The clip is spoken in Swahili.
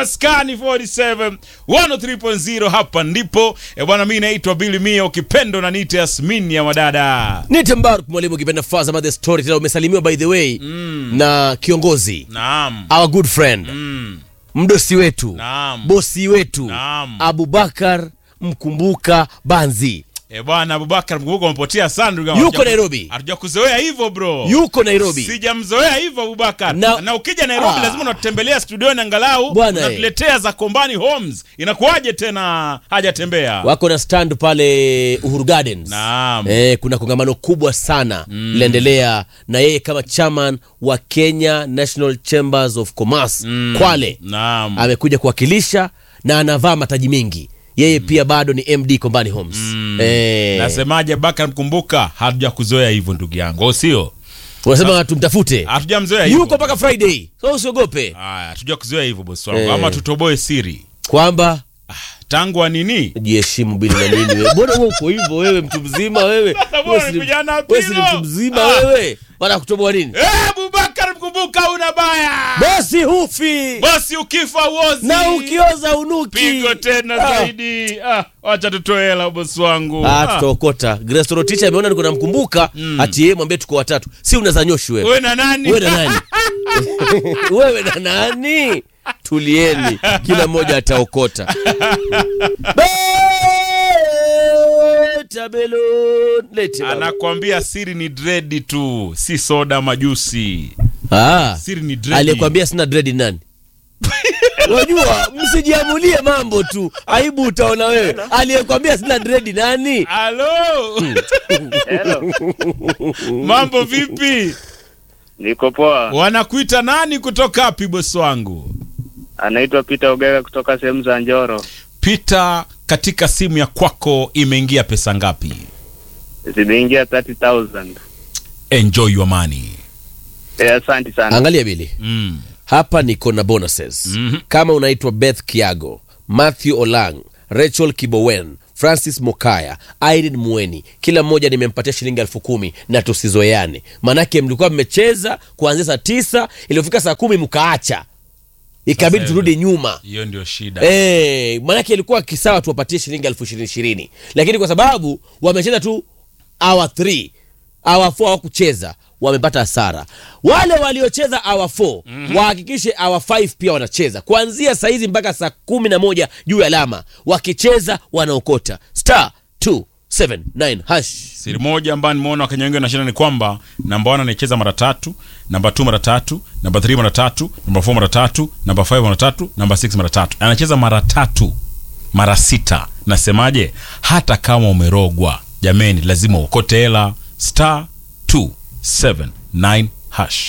maskani 47 103.0 hapa ndipo e bwana mi naitwa bili mia ukipendo na nite yasmin ya madada Nite Mbaruk mwalimu ukipenda Faza Mother Story tena umesalimiwa by the way na kiongozi naam our good friend mm. mdosi wetu Naam. bosi wetu Naam. Abubakar Mkumbuka Banzi e bwana abubakar mkumbuka umepotea sana ndugu yangu. Yuko Hatuja- Nairobi. hatuja kuzoea hivyo bro yuko Nairobi. sijamzoea hivyo abubakar Na- na, ukija nairobi Ah. lazima unatutembelea studioni angalau Bwana, eh. unatuletea za kombani homes inakuwaje tena hajatembea Wako na stand pale Uhuru Gardens. Naam. Eh, kuna kongamano kubwa sana linaendelea na yeye kama chairman wa Kenya National Chambers of Commerce Kwale naam amekuja kuwakilisha na anavaa mataji mengi. Yeye pia bado ni MD Kombani Homes. Eh, nasemaje bakar mkumbuka hatuja kuzoea hivyo ndugu yangu au sio unasema tumtafute. hatujamzoea hivyo Yuko mpaka Friday. So usiogope haya hatuja kuzoea hivyo bosi wangu Eh. ama tutoboe siri kwamba tangu wa nini jiheshimu bili na nini wewe. Mbona wewe uko hivyo wewe mtu mzima wewe? mbona Wewe si- umekuja na wewe si pilo? mtu mzima Ah. wewe. Bana kutoboa nini? Eh, abubakar mkumbuka una baya Basi hufi. basi ukifa uozi na ukioza unuki pigo tena Ah. zaidi ah, wacha tutoe hela bosi wangu Ah, Ah, tutaokota Grace Rotich ameona niko namkumbuka ati yeye mwambie tuko watatu si unaweza nyoshi wewe wewe na nani wewe na nani wewe na nani tulieni kila mmoja ataokota Leta balloon, lete baba. anakwambia siri ni dredi tu si soda majusi Ah, siri ni dredi aliyekwambia sina dread ni nani wajua msijiamulie mambo tu aibu utaona wewe aliyekwambia sina dread nani halo Hello. mambo vipi Niko poa. wanakuita nani kutoka wapi bosi wangu Anaitwa Peter Ogega kutoka sehemu za Njoro. pita katika simu ya kwako imeingia pesa ngapi Zimeingia 30,000. enjoy your money Eh, asante sana. angalia bili mm. hapa niko na bonuses Mhm. kama unaitwa beth kiago matthew olang rachel kibowen francis mokaya irene mueni kila mmoja nimempatia shilingi elfu kumi na tusizoeane manake mlikuwa mmecheza kuanzia saa tisa iliyofika saa kumi mkaacha ikabidi Sasa turudi nyuma hiyo ndio shida Eh, manake ilikuwa kisawa tuwapatie shilingi elfu ishirini ishirini lakini kwa sababu wamecheza tu hour 3 hour 4 hawakucheza wamepata hasara wale waliocheza hour 4 wahakikishe hour 5 pia wanacheza kuanzia saa hizi mpaka saa kumi na moja juu ya alama wakicheza wanaokota star 279 hash siri moja ambayo nimeona wakenya wengi wanashinda ni kwamba namba 1 anaicheza mara tatu namba 2 mara tatu namba 3 mara tatu namba 4 mara tatu namba 5 mara tatu namba 6 mara tatu anacheza mara tatu mara sita nasemaje hata kama umerogwa jameni lazima uokote hela star 279 hash